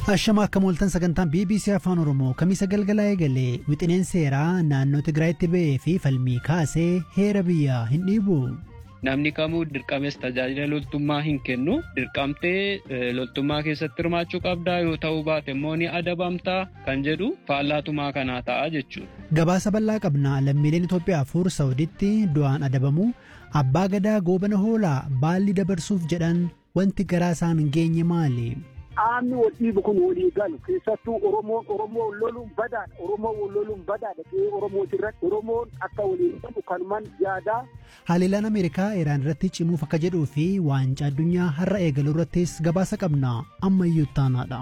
Ashama akka mooltan sagantaan BBC Afaan Oromoo kamisa galgalaa eegalee wixineen seeraa naannoo Tigraayitti ba'ee fi falmii kaasee heera biyyaa hin dhiibu. Namni kamuu dirqames tajaajila loltummaa hin kennu. Dirqamtee loltummaa keessatti hirmaachuu qabdaa yoo ta'uu baate immoo ni adabamtaa kan jedhu faallaatumaa kanaa ta'a jechuudha. Gabaasa bal'aa qabna lammiileen Itoophiyaa afur Saawuditti du'aan adabamu abbaa gadaa goobana hoolaa baalli dabarsuuf jedhan wanti garaa isaan hin geenye maali? Qaamni wal dhiibu kun walii galu keessattuu Oromoon Oromoo loluun badaadha. Oromoo wal loluun badaadha. Qe'ee Oromooti irratti Oromoon akka waliin galu kanumaan yaadaa. Haliilaan Ameerikaa Iraan irratti cimuuf akka jedhuu fi waancaa addunyaa har'a eegaluu irrattis gabaasa qabna ammayyuu taanaadha.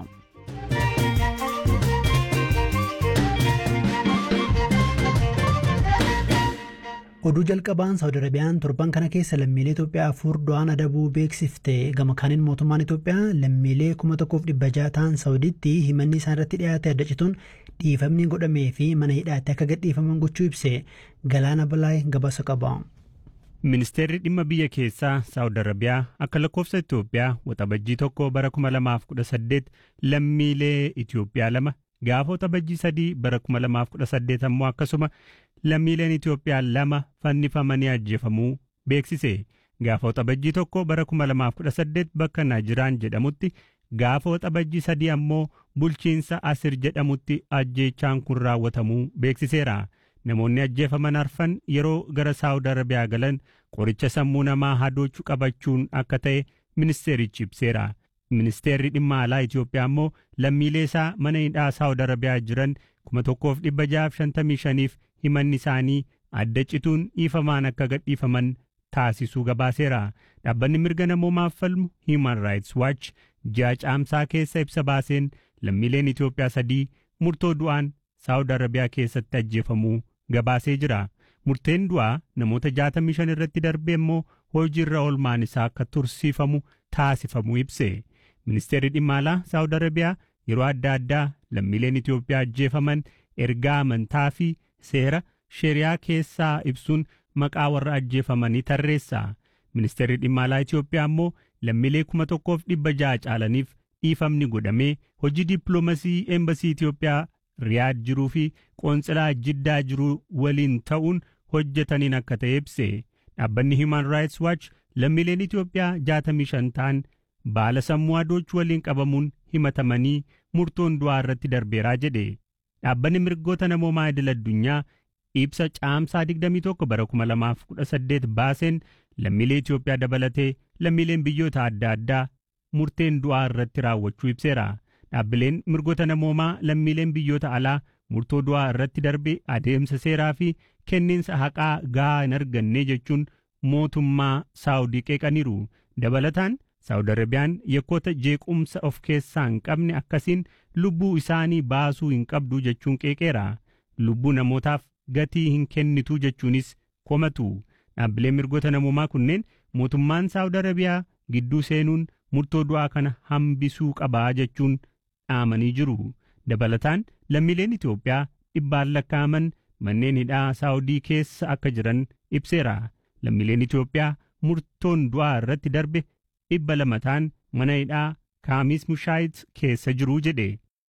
oduu jalqabaan saawudi arabiyaan torban kana keessa lammiilee itoophiyaa afur du'aan adabuu beeksifte gama kaaniin mootummaan itoophiyaa lammiilee kuma tokkoof dhibba ja'a ta'an saawuditti himanni isaan irratti dhiyaate adda cituun dhiifamni godhamee fi mana hidhaatti akka gadhiifaman gochuu ibse galaana balaay gabaasa qaba. Ministeerri dhimma biyya keessaa Saawud Arabiyaa akka lakkoofsa Itoophiyaa waxabajjii tokko bara 2018 lammiilee Itoophiyaa lama gaafa waxabajjii sadii bara 2018 ammoo akkasuma lammiileen Itoophiyaa lama fannifamanii ajjeefamuu beeksise. Gaafa waxabajjii tokko bara 2018 bakka Naajiraan jedhamutti gaafa waxabajjii sadii ammoo bulchiinsa Asir jedhamutti ajjeechaan kun raawwatamuu beeksiseera. Namoonni ajjeefaman arfan yeroo gara Saawud Arabiyaa galan qoricha sammuu namaa hadoochuu qabachuun akka ta'e ministeerichi ibseera. Ministeerri dhimma alaa Itoophiyaa immoo lammiilee isaa mana hidhaa Saawud Arabiyaa jiran kuma tokkoof dhibba jaaf shantamii shaniif himanni isaanii adda cituun dhiifamaan akka gadhiifaman taasisuu gabaaseera. Dhaabbanni mirga namoomaaf falmu Human Rights Watch ji'a caamsaa keessa ibsa baaseen lammiileen Itoophiyaa sadii murtoo du'aan Saawud Arabiyaa keessatti ajjeefamuu gabaasee jira. Murteen du'aa namoota 65 irratti darbee immoo hojiirra oolmaan isaa akka tursiifamu taasifamuu ibse. Ministeerri dhimma alaa Saawud Arabiyaa yeroo adda addaa lammiileen Itoophiyaa ajjeefaman ergaa amantaa fi seera sheriyaa keessaa ibsuun maqaa warra ajjeefamanii tarreessa. Ministeerri dhimma alaa Itoophiyaa immoo lammiilee kuma tokkoof dhibba ja'a caalaniif dhiifamni godhamee hojii dippiloomasii eembasii Itoophiyaa Riyaad jiruu fi qoonsilaa Jiddaa jiruu waliin ta'uun hojjetaniin akka ta'e ibse. Dhaabbanni Human Rights Watch lammiileen Itoophiyaa 65 ta'an baala sammuu hadoochuu waliin qabamuun himatamanii murtoon du'aa irratti darbeeraa jedhe. Dhaabbanni mirgoota namoomaa idil addunyaa ibsa caamsaa 21 bara 2018 baaseen lammiilee Itoophiyaa dabalatee lammiileen biyyoota adda addaa murteen du'aa irratti raawwachuu ibseera. Dhaabbileen mirgoota namoomaa lammiileen biyyoota alaa murtoo du'aa irratti darbe adeemsa seeraa fi kenniinsa haqaa gahaa hin arganne jechuun mootummaa Saawudii qeeqaniiru. Dabalataan Saawud Arabiyaan yakkoota jeequmsa of keessaa hin qabne akkasiin lubbuu isaanii baasuu hin qabdu jechuun qeeqeera. Lubbuu namootaaf gatii hin kennitu jechuunis komatu. Dhaabbileen mirgoota namoomaa kunneen mootummaan Saawud Arabiyaa gidduu seenuun murtoo du'aa kana hambisuu qabaa jechuun dhaamanii jiru. Dabalataan lammiileen Itoophiyaa dhibbaan lakkaa'aman manneen hidhaa Saawudii keessa akka jiran ibseera. Lammiileen Itoophiyaa murtoon du'aa irratti darbe dhibba lama ta'an mana hidhaa Kaamis Mushaayit keessa jiru jedhe.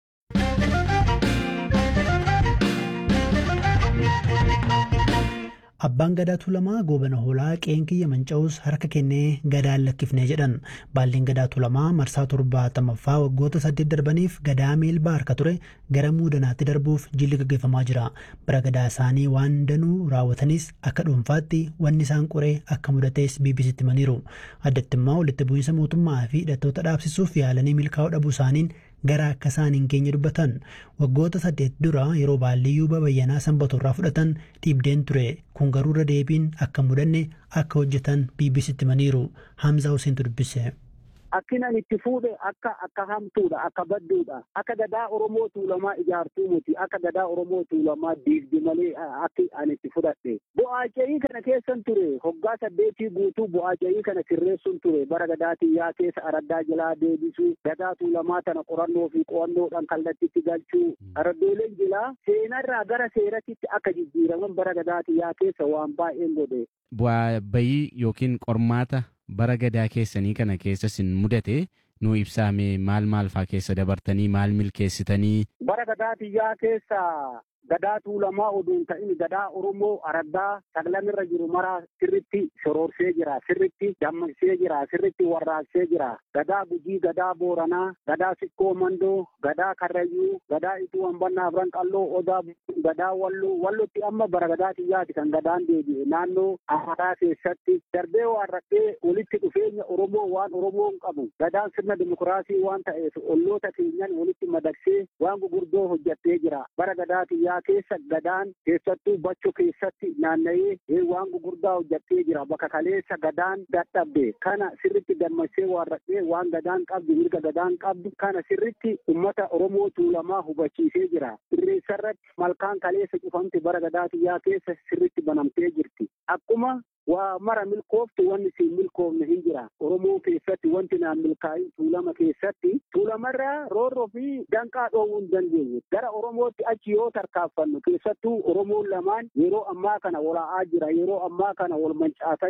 Abbaan gadaa tuulamaa goobana hoolaa qeen kiyya manca'us harka kennee gadaan lakkifnee jedhan baalleen gadaa tuulamaa marsaa torbaatamaffaa waggoota saddeet darbaniif gadaa meelbaa harka ture gara muudanaatti darbuuf jilli gaggeeffamaa jira bara gadaa isaanii waan danuu raawwatanis akka dhuunfaatti wanni isaan qoree akka mudatees bbctti himaniiru addatti immoo walitti bu'iinsa mootummaa fi hidhattoota dhaabsisuuf yaalanii milkaa'uu dhabuu isaaniin gara akka isaan hin geenye dubbatan waggoota saddeet dura yeroo baalliyyuu babayyanaa sanbatu irraa fudhatan dhiibdeen ture kun garuu irra deebiin akka mudanne akka hojjetan bbctti himaniiru hamzaa huseentu dubbise. akkinan itti fuudhe akka akka hamtuudha akka badduudha akka gadaa oromoo tuulamaa ijaartuu muti akka gadaa oromoo tuulamaa diigdi malee akki ani itti fudhadhe bu'aaca'ii kana keessan ture hoggaa saddeetii guutuu bu'aaca'ii kana sirreessuun ture bara gadaatii yaa keessa araddaa jalaa deebisuu gadaa tuulamaa tana qorannoo fi qo'annoodhaan kallattitti galchuu araddooleen jilaa seenarraa gara seeratitti akka jijjiiraman bara gadaatii yaa keessa waan baay'een godhe. Bu'aa bayii yookiin qormaata bara gadaa keessanii kana keessa sin mudate nuu ibsaame maal maal faa keessa dabartanii maal milkeessitanii. Bara gadaa biyyaa keessa gadaa tuulamaa oduun ta'in gadaa Oromoo araddaa saglamirra jiru maraa sirritti soroorsee jira sirritti dammaqsee jira sirritti warraaqsee jira gadaa gujii gadaa booranaa gadaa sikkoo mandoo gadaa karrayyuu gadaa ituu hambannaa afran qalloo odaa gadaa walloo wallotti amma bara gadaa xiyyaati kan gadaan deebi'e naannoo amaaraa keessatti darbee waan rakkee walitti dhufeenya Oromoo waan Oromoon qabu gadaan sirna dimokiraasii waan ta'eef olloota keenyan walitti madaksee waan gurguddoo hojjattee jira bara gadaa xiyyaa keessa gadaan keessattuu bacho keessatti naanna'ee waan gurguddaa hojjattee jira bakka kaleessa gadaan dadhabde kana sirritti dammaqsee waan rakkee waan gadaan qabdu mirga gadaan qabdu kana sirritti ummata Oromoo tuulamaa hubachiisee jira irreessarratti malkaan kaleessa cufamte bara gadaa xiyyaa keessa sirritti banamtee jirti akkuma waa mara milkooftu wanni siin milkoofne hin jira oromoo keessatti wanti naan milkaa'in tuulama keessatti tuulamarraa roorroo fi danqaa dhoowwuu hin dandeenye gara oromootti achi yoo tarkaaffannu keessattuu oromoon lamaan yeroo ammaa kana walaa'aa jira yeroo ammaa kana wal mancaasaa